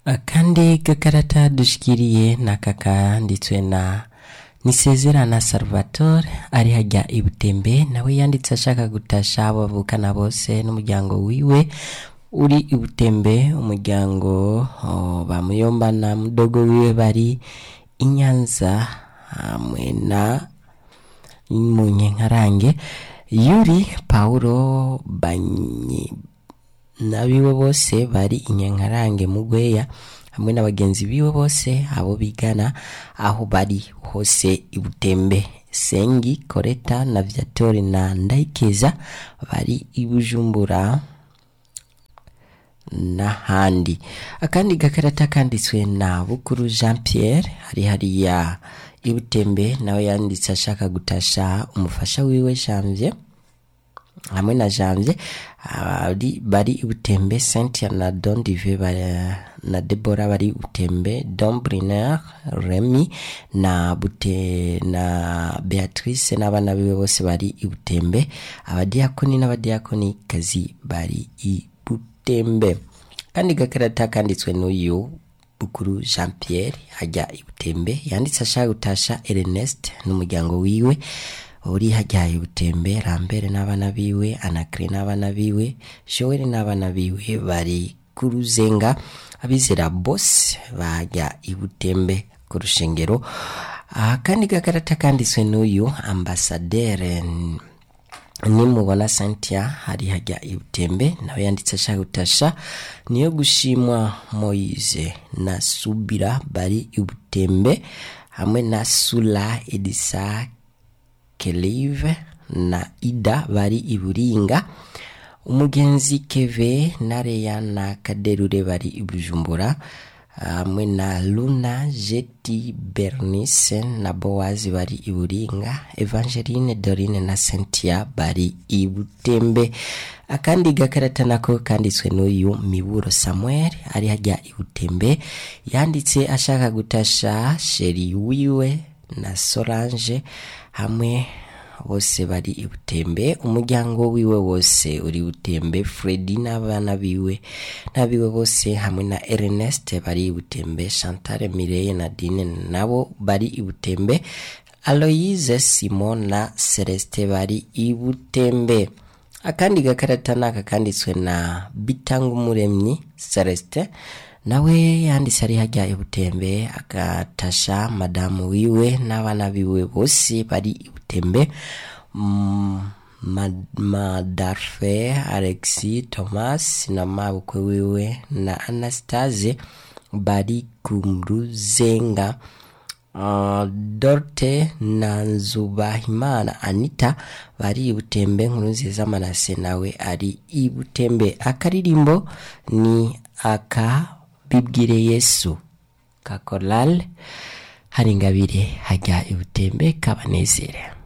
akandi gakarata dushikiriye n'aka kanditswe na nisezerana salvatore ari hajya i butembe nawe yanditse ashaka gutasha abo bavukana bose n'umuryango wiwe uri i butembe umuryango oh, bamuyomba na mudogo wiwe bari i nyanza hamwe na munyenkarange yuri paulo banyi n'abiwe bose bari inyankarange mu gweya hamwe na bagenzi biwe bose abo bigana aho bari hose i butembe sengi koreta na vyatori na ndayikeza bari i bujumbura n'ahandi akandi gakarata kanditswe na bukuru jean pierre hari hariya i butembe nawe yanditse ashaka gutasha umufasha wiwe janvier hamwe na janvier bari bari i butembe cynthia na don dive na debora bari i butembe don briner remy na bute na beatrice n'abana biwe bose bari i butembe abadiyakoni n'abadiyakoni kazi bari i butembe kandi gakarata kanditswe n'uyu bukuru jean pierre hajya i butembe yanditse ashaka gutasha ernest n'umuryango wiwe uri hajya i butembe rambere n'abana biwe anakire n'abana biwe joel n'abana biwe bari ku ruzenga abizera bose bajya i butembe ku rushengero akandi gakarata kanditswe n'uyu ambasadere nimubona cynthia hari hajya i butembe nawe yanditse ashaka gutasha niyo gushimwa moise na subira bari i butembe hamwe na sula edisa kelive na ida bari i buringa umugenzi keve na reya na kaderure bari i bujumbura hamwe na luna jeti bernice na bowazi bari i buringa evangeline dorine na cynthia bari i butembe akandi gakarata nako kanditswe n'uyu miburo samuel ari hajya i butembe yanditse ashaka gutasha sheri wiwe na solange hamwe bose bari i butembe umuryango wiwe wose uri butembe fredi n'abana biwe n'abiwe bose hamwe na ernest bari i butembe chantal mireye na dine nabo bari i butembe aloyise simon na celeste bari i butembe akandi gakarata naka kanditswe na bitanga umuremyi celeste nawe yanditse ari hajya i butembe agatasha madamu wiwe n'abana biwe bose bari i butembe madarfe alexi thomas na mabukwe wiwe na anastase bari ku ruzenga Uh, dorte na nzubahimana anita bari i butembe nkuru nziza manase nawe ari i butembe akaririmbo ni aka bibwire yesu kakorale hari ingabire hajya i butembe kabanezere